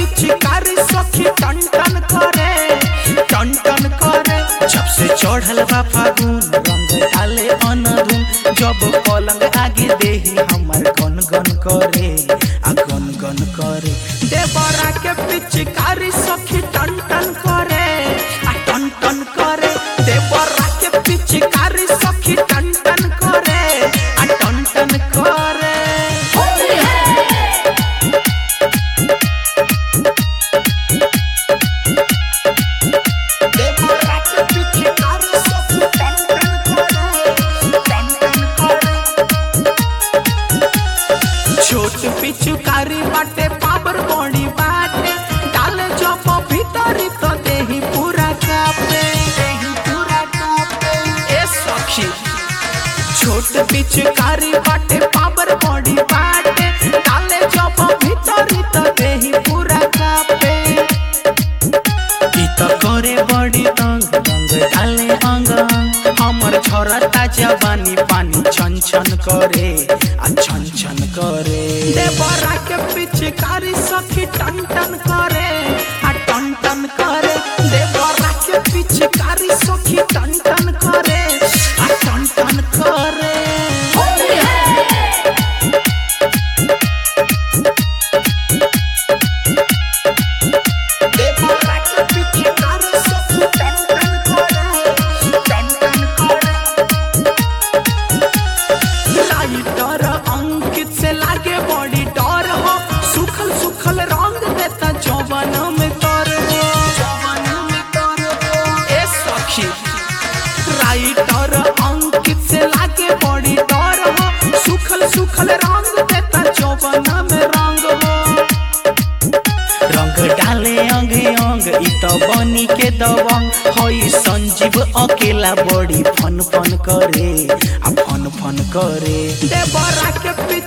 पिचकारी सखी टन टन करे टन टन करे जब से चढ़ल बा फागुन रंग डाले अनधुन जब पलंग आगे देही हमर गन गन करे आ गन गन करे देवरा के पिचकारी सखी टन टन करे आ टन टन करे देवरा के पिचकारी सखी टन टन करे आ टन टन करे देवरा के पिचकारी सखी टन टन करे टन टन करे छोट पिचुकारी बाटे पावर बॉडी बाटे डाले जब भीतरी तो देही पूरा कापे देही पूरा कापे ए सखी छोट पिचुकारी बाटे पावर बॉडी बाटे डाले जब भीतरी तो देही पूरा कापे ई त करे बड़ी तंग रंग डाले अंग अंग हमर झरता जवानी पानी छन छन करे आ छन छन करे देवरा के पिचकारी सखी टन टन करे आ टन टन करे देवरा के पिचकारी सखी टन टन करे आ टन टन करे देवरा के पिचकारी सखी टन टन करे टन टन करे लाइटर अंकित से लागे बॉडी डर हो सुखल सुखल रंग देता जवान में कर हो जवान में कर हो ए सखी राइटर अंकित से लागे बॉडी डर हो सुखल सुखल रंग देता जवान में रंग हो रंग डाले अंग अंग इ त बनी के दबंग हई संजीव अकेला बड़ी फन फन करे आ फन फन करे देवरा के